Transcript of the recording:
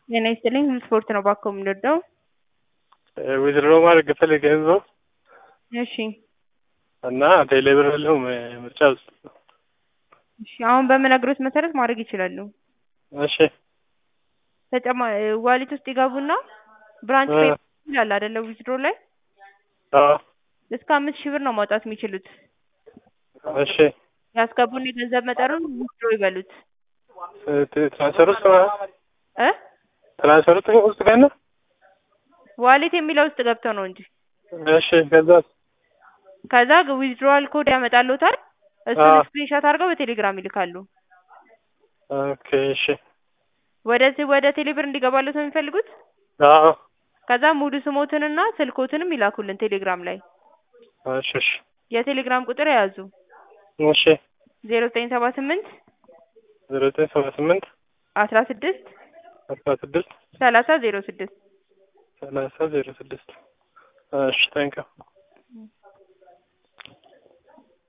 ጤና ይስጥልኝ ስፖርት ነው እባክዎ የምንወደው? ዊዝድሮ ማድረግ ፈልጌ ነው እሺ እና ቴሌ ብር የለውም ምርጫ ውስጥ እሺ አሁን በምነግሮት መሰረት ማድረግ ይችላሉ። እሺ ተጨማ ዋሌት ውስጥ ይገቡና ብራንች እ ፔይ ይላል አይደለ ዊዝድሮ ላይ አዎ እስከ አምስት ሺህ ብር ነው ማውጣት የሚችሉት። እሺ ያስገቡን የገንዘብ መጠኑን ዊዝድሮ ይበሉት ት- ትራንስፈር ውስጥ ማለት እ ትራንስፈር ውስጥ ውስጥ ገና ዋሌት የሚለው ውስጥ ገብተው ነው እንጂ እሺ ከዛ ከዛ ዊዝድሮዋል ኮድ ያመጣልዎታል እሱን አዎ ስክሪንሾት አድርገው በቴሌግራም ይልካሉ። ኦኬ እሺ ወደዚህ ወደ ቴሌብር እንዲገባልዎት ነው የሚፈልጉት? አዎ ከዛ ሙሉ ስሞትንና ስልክዎትንም ይላኩልን ቴሌግራም ላይ እሺ እሺ የቴሌግራም ቁጥር የያዙ እሺ ዜሮ ዘጠኝ ሰባ ስምንት ዜሮ ዘጠኝ ሰባ ስምንት አስራ ስድስት አስራ ስድስት ሰላሳ ዜሮ ስድስት ሰላሳ ዜሮ ስድስት እሺ ታንኪው